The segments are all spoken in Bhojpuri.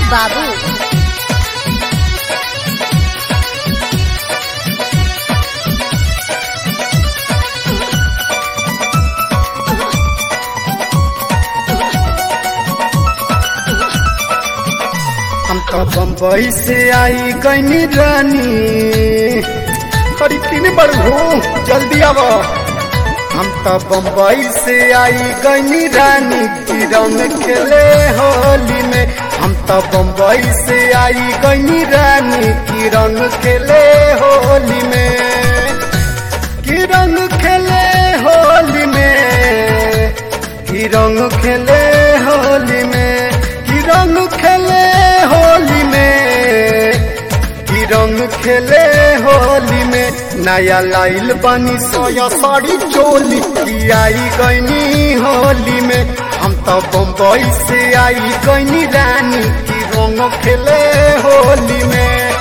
बाबू हम तो बम्बई से आई गईनी रानी अरे किने बड़ हो जल्दी आव हम तो बम्बई से आई गईनी रानी की रंग खेले होली में हम तो बम्बई से आई गईनी रानी की रंग खेले होली में की रंग खेले होली में की रंग खेले होली में की रंग खेले होली में की रंग खेले होली में नया लाइल बनी सोया साड़ी चोली की आई गईनी होली में हम तो बम्बई से आई गईनी रानी की रंग खेले होली में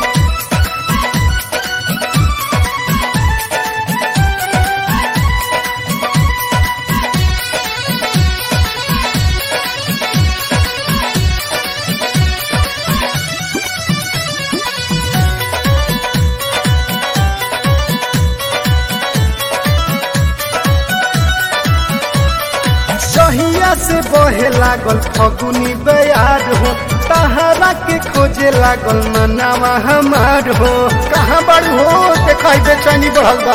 सहिया से बहे लागल फगुनी बयार हो तहरा के खोजे लागल मनावा हमार हो कहाँ बड़ हो देखाई बेचैनी बढ़ल बा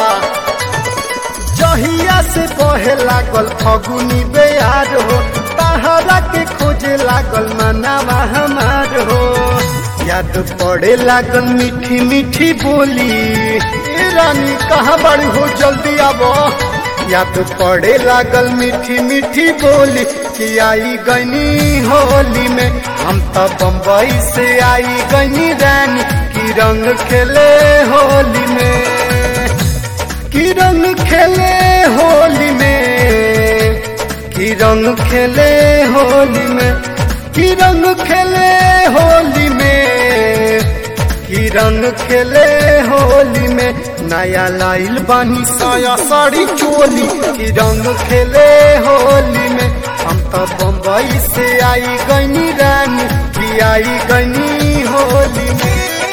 जहिया से बहे लागल फगुनी बयार हो तहरा के खोजे लागल मनावा हमार हो याद पड़े लागल मीठी मीठी बोली ए रानी कहाँ बड़ी हो जल्दी आबो याद पड़े लागल मीठी मीठी बोली कि आई गनी होली में हम तो बम्बई से आई गनी रानी की रंग खेले होली में की रंग खेले होली में की रंग खेले होली में की रंग खेले होली में की रंग खेले होली में नया लाइल बानी साया साड़ी चोली की रंग खेले होली में हम तो बम्बई से आई गनी रानी की आई गनी होली में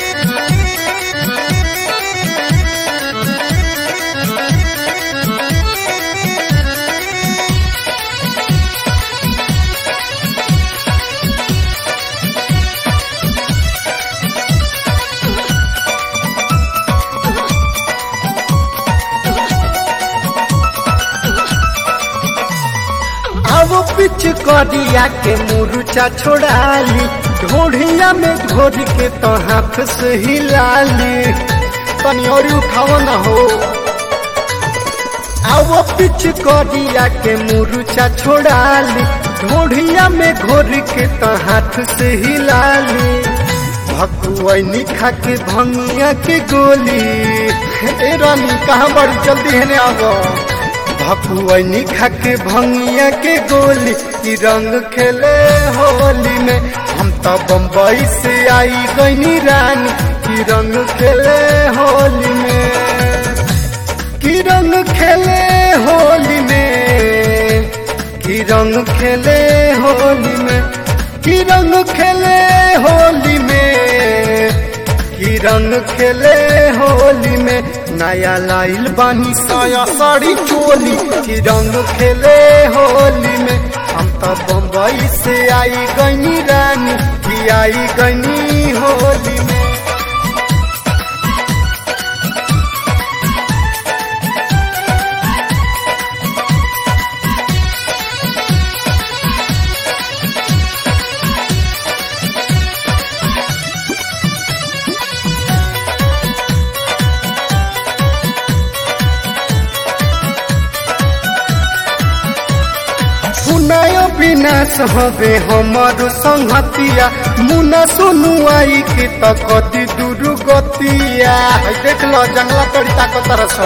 अब पिच करिया के मुरुचा छोड़ाली ढोढ़िया में घोर के तो हाथ से हिलाली तनी और उठाओ न हो अब पिच करिया के मुरुचा छोड़ाली ढोढ़िया में घोर के तो हाथ से हिलाली भकुआनी खा के भंगिया के गोली ए रानी कहाँ बड़ी जल्दी है आवो भकुआनी खा के भंगिया के गोली की रंग खेले होली में हम तो बम्बई से आई गईनी रानी की रंग खेले होली में की रंग खेले होली में की रंग खेले होली में की रंग खेले होली में की रंग खेले होली में नया लाइल बानी साया साड़ी चोली की रंग खेले होली में हम तो बम्बई से आई गनी रानी की आई गनी होली में सुनायो विनाश हवे हमर संहतिया मुना सुनु आई के त कति दुर्गतिया देख लो जंगला तड़िता को तरस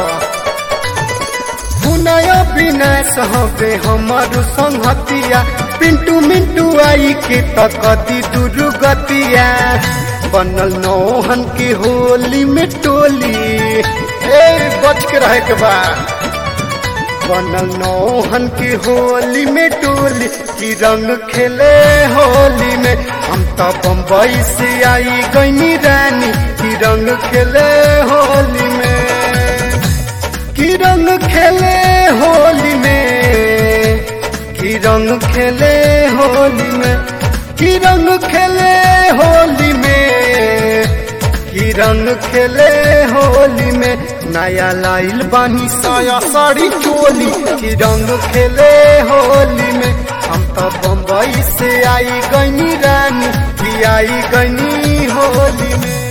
सुनायो विनाश हवे हमर संहतिया पिंटू मिंटू आई के त कति दुर्गतिया बनल नौहन के होली में टोली ए बच के रहे के बा बनल नौहन की होली में टोली की रंग खेले होली में हम तो बम्बई से आई गईनी रानी की रंग खेले होली में की रंग खेले होली में की रंग खेले होली में की रंग खेले होली में की रंग खेले होली में नया लाइल बानी साया साड़ी चोली की रंग खेले होली में हम तो बम्बई से आई गईनी रानी की आई गईनी होली में